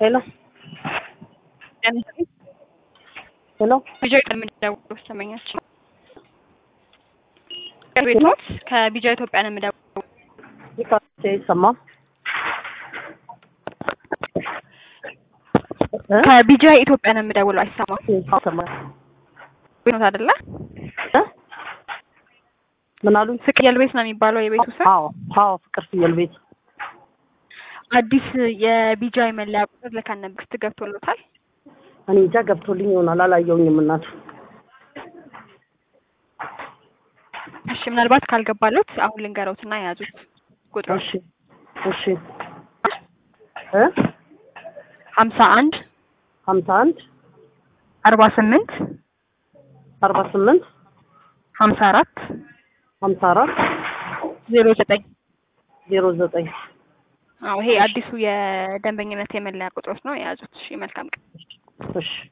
ሄሎ ሄሎ ቢጃ የምደውለው ሰመኛች ቤት ኖት ከቢጃ ኢትዮጵያ ነው የምደውለው። ይካቼ ይሰማ ከቢጃ ኢትዮጵያ ነው የምደውለው። አይሰማም ይሰማ ቤት ኖት አይደለ? ምን አሉኝ? ፍቅየል ቤት ነው የሚባለው የቤቱ ስም። አዎ አዎ፣ ፍቅር ፍየል ቤት አዲስ የቢጃ የመለያ ቁጥር ልከን ነበር። ገብቶሎታል? እኔ እንጃ ገብቶልኝ ይሆናል አላየውኝም። እናቱ እሺ፣ ምናልባት ካልገባሎት አሁን ልንገረውትና የያዙት ቁጥሩ እሺ እሺ እ ሀምሳ አንድ ሀምሳ አንድ አርባ ስምንት አርባ ስምንት ሀምሳ አራት ሀምሳ አራት ዜሮ ዘጠኝ ዜሮ ዘጠኝ አዎ ይሄ አዲሱ የደንበኝነት የመለያ ቁጥሮች ነው የያዙት። እሺ መልካም ቀን። እሺ